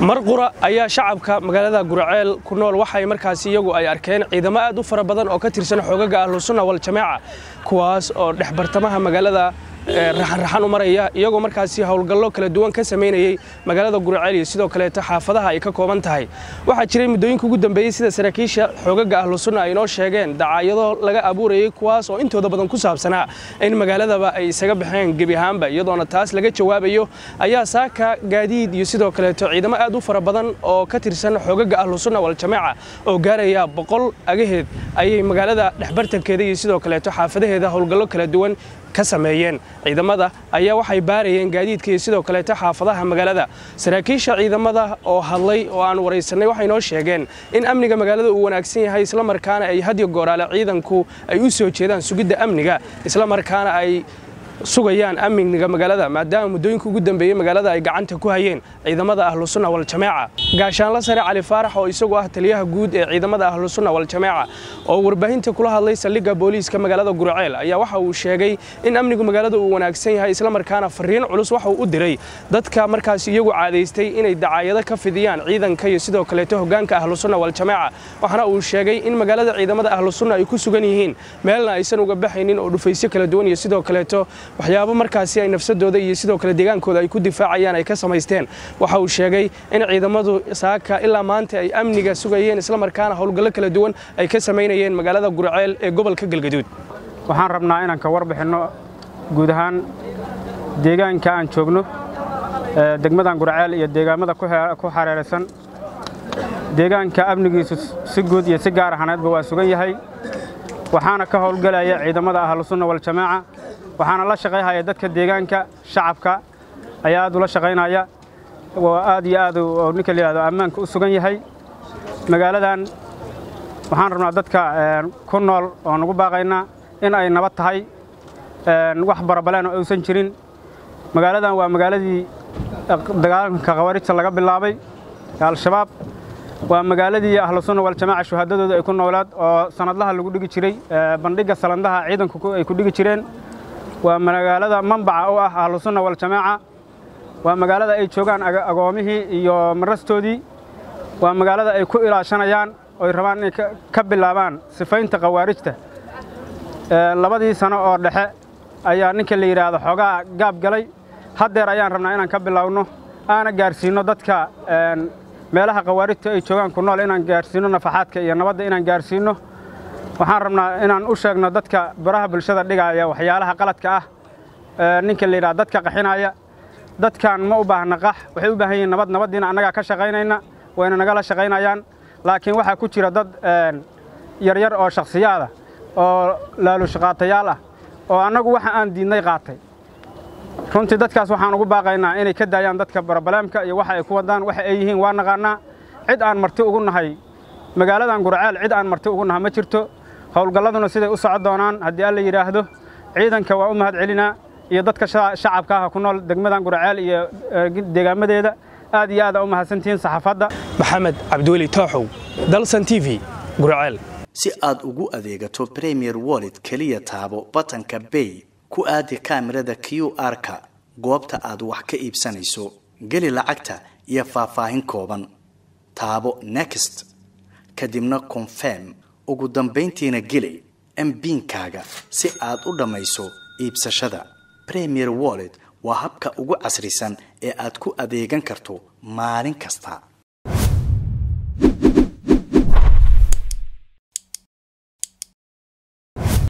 mar qura ayaa shacabka magaalada guraceel ku nool waxay markaasi iyagu ay arkeen ciidamo aad u fara badan oo ka tirsan xoogaga ahlusunna waljamaaca kuwaas oo dhex bartamaha magaalada raxanraxan u maraya iyagoo markaasi howlgallo kala duwan ka samaynayey magaalada guraceel iyo sidoo kaleeto xaafadaha ay ka kooban tahay waxaa jiray muddooyinka ugu dambeeyey sida saraakiisha xoogaga ahlusunna ay inoo sheegeen dacaayado laga abuurayey kuwaas oo intooda badan ku saabsanaa in magaaladaba ay isaga baxeen gebi ahaanba iyadoona taas laga jawaabayo ayaa saaka gaadiid iyo sidoo kaleeto ciidamo aad u fara badan oo ka tirsan xoogaga ahlusunna waljamaaca oo gaaraya boqol agaheed ayay magaalada dhexbartankeeda iyo sidoo kaleeto xaafadaheeda howlgallo kala duwan ka sameeyeen ciidamada ayaa waxay baarayeen gaadiidka iyo sidoo kaleeto xaafadaha magaalada saraakiisha ciidamada oo hadlay oo aan waraysanay waxay noo sheegeen in amniga magaalada uu wanaagsan yahay islamarkaana ay hadyo gooraale ciidanku ay u soo jeedaan sugidda amniga islamarkaana ay sugayaan amniga magaalada maadaama muddooyinka ugu dambeeyey magaalada ay gacanta ku hayeen ciidamada ahlusunna waljamaaca gaashaanla sare cali faarax oo isagu ah taliyaha guud ee ciidamada ahlusunna waljamaaca oo warbaahinta kula hadlay saldhigga booliiska magaalada guraceel ayaa waxa uu sheegay in amnigu magaalada uu wanaagsan yahay islamarkaana fariin culus waxa uu u diray dadka markaas iyagu caadaystay inay dacaayado ka fidiyaan ciidanka iyo sidoo kaleeto hoggaanka ahlusunna waljamaaca waxaana uu sheegay in magaalada ciidamada ahlusunna ay ku sugan yihiin meelna aysan uga baxaynin oo dhufaysyo kala duwan iyo sidoo kaleeto waxyaabo markaasi ay nafsadooda iyo sidoo kale deegaankooda ay ku difaacayaan ay ka samaysteen waxa uu sheegay in ciidamadu saaka ilaa maanta ay amniga sugayeen islamarkaana howlgallo kala duwan ay ka samaynayeen magaalada guraceel ee gobolka galgaduud waxaan rabnaa inaan ka warbixinno guud ahaan deegaanka aan joogno degmadan guraceel iyo deegaamada ku xareeraysan deegaanka amnigiisu si guud iyo si gaar ahaneedba waa sugan yahay waxaana ka howlgelaya ciidamada ahlusunna waljamaaca waxaana la shaqayhaya dadka deegaanka shacabka ayaa aad ula shaqaynaya oo aad iyo aad oo ninka la yidhahdo ammaanka u sugan yahay magaaladan waxaan rabnaa dadka ku nool oo nagu baaqaynaa in ay nabad tahay wax barabaleen oo aysan jirin magaaladan waa magaaladii dagaalanka khawarijta laga bilaabay al-shabaab waa magaaladii ahlusunna waljamaaca shuhaadadooda ay ku noolaad oo sanadlaha lagu dhigi jiray bandhigga salandaha ciidanku ay ku dhigi jireen waa magaalada mambaca u ah ahlusunna waljamaaca waa magaalada ay joogaan agoomihii iyo marastoodii waa magaalada ay ku ilaashanayaan oy rabaan inay ka bilaabaan sifaynta khawaarijta labadii sano oo dhexe ayaa ninka la yidhaahdo xoogaa gaab galay haddeer ayaan rabnaa inaan ka bilaabno aana gaarsiinno dadka meelaha khawaarijta ay joogaan ku nool inaan gaarsiinno nafaxaadka iyo nabadda inaan gaarsiinno waxaan rabnaa inaan u sheegno dadka baraha bulshada dhigaaya waxyaalaha qaladka ah ninka la yidhaha dadka qaxinaya dadkan ma u baahna qax waxay u baahan yihiin nabad nabaddiina annagaa ka shaqaynayna wayna nagala shaqaynayaan laakiin waxaa ku jira dad yaryar oo shakhsiyaada oo laalushaqaatayaal ah oo annagu waxa aan diidnay qaatay runtii dadkaas waxaan ugu baaqaynaa inay ka daayaan dadka barabalaamka iyo waxa ay ku wadaan waxa ay yihiin waa naqaannaa cid aan marti ugu nahay magaaladan guraceel cid aan marti ugu naha ma jirto howlgalladuna siday u socon doonaan haddii alla yidhaahdo ciidanka waa u mahad celinaa iyo dadka shacabka ah ku nool degmadan guraceel iyo deegaamadeeda aad iyo aada u mahadsantihiin saxaafadda maxamed cabdiweli tooxow dalsan t v guraceel si aad ugu adeegato premier wallet keliya taabo batanka bay ku aadi kaamirada q r-ka goobta aad wax ka iibsanayso geli lacagta iyo faahfaahin kooban taabo next kadibna confirm ugu dambayntiina geli mbiinkaaga si aad u dhammayso iibsashada premier wallet waa habka ugu casrisan ee aad ku adeegan karto maalin kasta